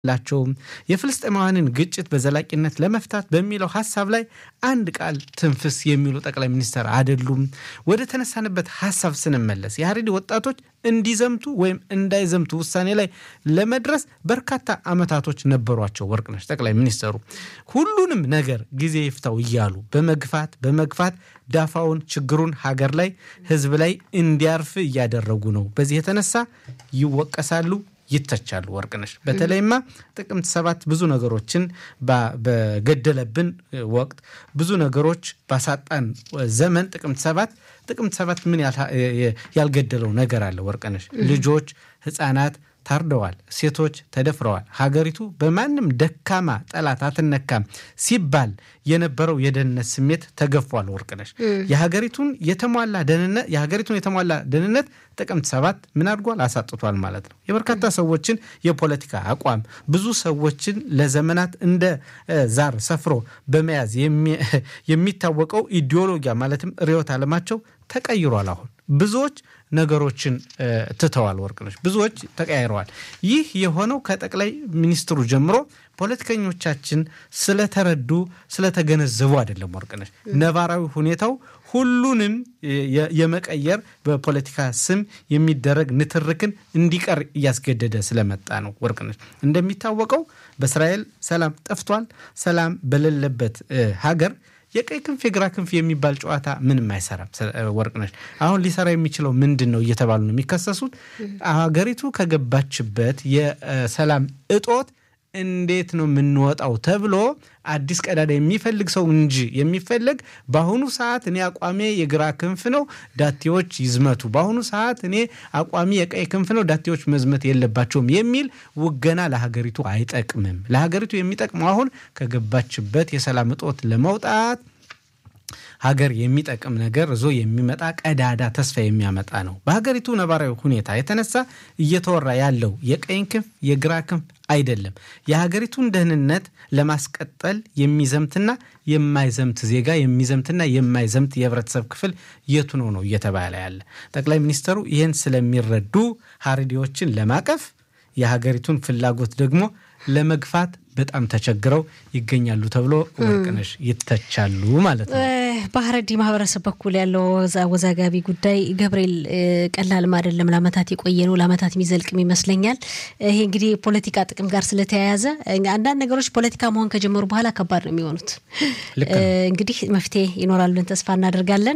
ላቸውም የፍልስጤማውያንን ግጭት በዘላቂነት ለመፍታት በሚለው ሀሳብ ላይ አንድ ቃል ትንፍስ የሚሉ ጠቅላይ ሚኒስትር አይደሉም። ወደ ተነሳንበት ሀሳብ ስንመለስ የሀሬዲ ወጣቶች እንዲዘምቱ ወይም እንዳይዘምቱ ውሳኔ ላይ ለመድረስ በርካታ ዓመታቶች ነበሯቸው። ወርቅነሽ ጠቅላይ ሚኒስትሩ ሁሉንም ነገር ጊዜ ይፍታው እያሉ በመግፋት በመግፋት ዳፋውን ችግሩን ሀገር ላይ ሕዝብ ላይ እንዲያርፍ እያደረጉ ነው። በዚህ የተነሳ ይወቀሳሉ ይተቻሉ። ወርቅነሽ በተለይማ ጥቅምት ሰባት ብዙ ነገሮችን በገደለብን ወቅት ብዙ ነገሮች ባሳጣን ዘመን ጥቅምት ሰባት ጥቅምት ሰባት ምን ያልገደለው ነገር አለ? ወርቅነሽ ልጆች፣ ህፃናት ታርደዋል። ሴቶች ተደፍረዋል። ሀገሪቱ በማንም ደካማ ጠላት አትነካም ሲባል የነበረው የደህንነት ስሜት ተገፏል። ወርቅነሽ የሀገሪቱን የተሟላ ደህንነት የሀገሪቱን የተሟላ ደህንነት ጥቅምት ሰባት ምን አድርጓል? አሳጥቷል ማለት ነው። የበርካታ ሰዎችን የፖለቲካ አቋም ብዙ ሰዎችን ለዘመናት እንደ ዛር ሰፍሮ በመያዝ የሚታወቀው ኢዲዮሎጊያ ማለትም ርዕዮተ ዓለማቸው ተቀይሯል። አሁን ብዙዎች ነገሮችን ትተዋል። ወርቅነሽ ብዙዎች ተቀያይረዋል። ይህ የሆነው ከጠቅላይ ሚኒስትሩ ጀምሮ ፖለቲከኞቻችን ስለተረዱ ስለተገነዘቡ አይደለም። ወርቅነሽ ነባራዊ ሁኔታው ሁሉንም የመቀየር በፖለቲካ ስም የሚደረግ ንትርክን እንዲቀር እያስገደደ ስለመጣ ነው። ወርቅነሽ እንደሚታወቀው በእስራኤል ሰላም ጠፍቷል። ሰላም በሌለበት ሀገር የቀይ ክንፍ የግራ ክንፍ የሚባል ጨዋታ ምንም አይሰራም። ወርቅነሽ አሁን ሊሰራ የሚችለው ምንድን ነው እየተባሉ ነው የሚከሰሱት። ሀገሪቱ ከገባችበት የሰላም እጦት እንዴት ነው የምንወጣው ተብሎ አዲስ ቀዳዳ የሚፈልግ ሰው እንጂ የሚፈለግ በአሁኑ ሰዓት እኔ አቋሜ የግራ ክንፍ ነው፣ ዳቴዎች ይዝመቱ፣ በአሁኑ ሰዓት እኔ አቋሚ የቀይ ክንፍ ነው፣ ዳቴዎች መዝመት የለባቸውም የሚል ውገና ለሀገሪቱ አይጠቅምም። ለሀገሪቱ የሚጠቅመው አሁን ከገባችበት የሰላም እጦት ለመውጣት ሀገር የሚጠቅም ነገር እዞ የሚመጣ ቀዳዳ ተስፋ የሚያመጣ ነው። በሀገሪቱ ነባራዊ ሁኔታ የተነሳ እየተወራ ያለው የቀኝ ክንፍ የግራ ክንፍ አይደለም። የሀገሪቱን ደህንነት ለማስቀጠል የሚዘምትና የማይዘምት ዜጋ የሚዘምትና የማይዘምት የህብረተሰብ ክፍል የቱ ነው ነው እየተባለ ያለ። ጠቅላይ ሚኒስትሩ ይህን ስለሚረዱ ሀሬዲዎችን ለማቀፍ የሀገሪቱን ፍላጎት ደግሞ ለመግፋት በጣም ተቸግረው ይገኛሉ ተብሎ ወርቅነሽ ይተቻሉ ማለት ነው። በሀረሪ ማህበረሰብ በኩል ያለው አወዛጋቢ ጉዳይ ገብርኤል ቀላልም አይደለም። ለአመታት የቆየ ነው። ለአመታት የሚዘልቅም ይመስለኛል። ይሄ እንግዲህ ፖለቲካ ጥቅም ጋር ስለተያያዘ አንዳንድ ነገሮች ፖለቲካ መሆን ከጀመሩ በኋላ ከባድ ነው የሚሆኑት። እንግዲህ መፍትሄ ይኖራል ብለን ተስፋ እናደርጋለን።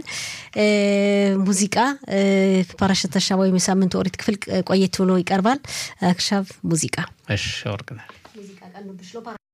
ሙዚቃ ፓራሸት ተሻባ ወይም የሳምንቱ ኦሪት ክፍል ቆየት ብሎ ይቀርባል። አክሻቭ ሙዚቃ እሺ ወርቅነሽ